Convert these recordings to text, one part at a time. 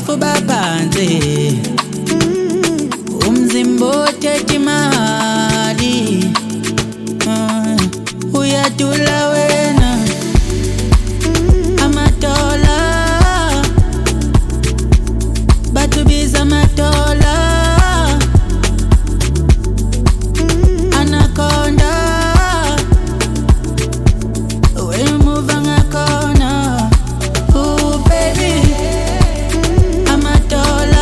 ifuba phansi umzimba othethe imali Ah, uyadula wena amatola batubiza amatola anaconda wemuva ngakhona Ooh, baby amatola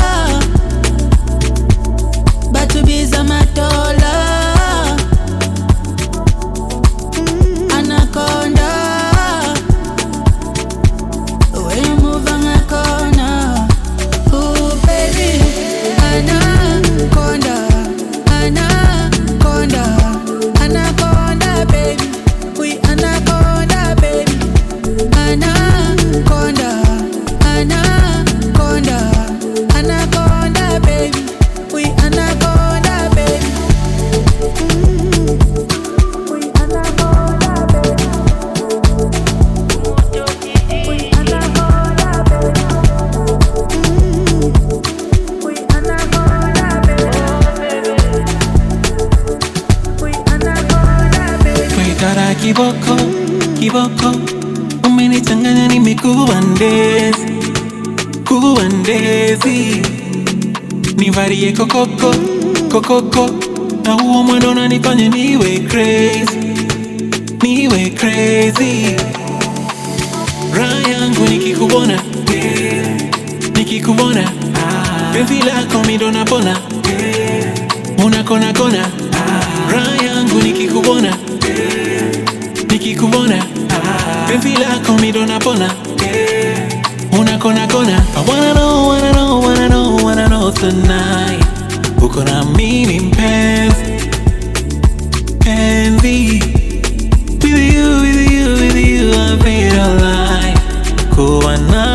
batubiza amatola anaconda wemuva ngakhona Ooh, baby anaconda anaconda anaconda baby we anaconda baby anaconda anaconda anaconda baby we anaconda baby we anaconda baby we anaconda baby we anaconda baby we anaconda baby Wetara kiboko, kiboko Umenichanganya nimekuwa ndezi Kuwa ndezi Nivarie kokoko, kokoko Na huo mwendo unanifanya niwe crazy Niwe crazy Raha yangu nikikubona Nikikubona Penzi lako mi ndo napona Unakona kona Raha yangu nikikubona nikikubona penzi lako mi ndo napona unakona kona I wanna know, wanna know, wanna know, wanna know tonight uko na mimi mpenzi penzi with you, with you, with you I feel alive kuwa na